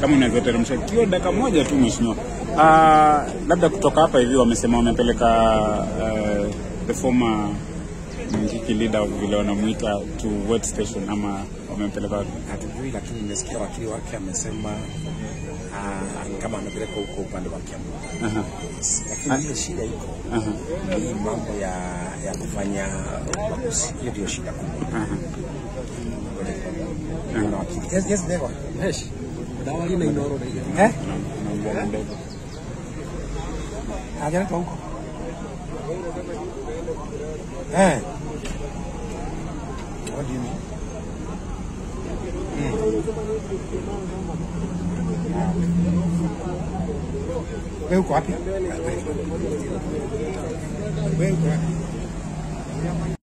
kama unaweza teremsha kio dakika moja tu mheshimiwa. Uh, labda kutoka hapa hivi wamesema wamepeleka uh, the former Mungiki leader vile wanamuita to what station ama wamempeleka wapi? Hatujui, lakini nimesikia wakili wake amesema ah, ni kama amepelekwa huko upande wa Kiambu, Aha, lakini ile shida iko aha, hii mambo ya ya kufanya ubaguzi, hiyo ndio shida kubwa. aha. Kuna wakili yes, yes, Ndegwa. Hesh. Dawa lina inoro na eh, Na- na- na- hajaletwa huko eh, what do you mean? Wewe uko wapi? Wewe uko wapi?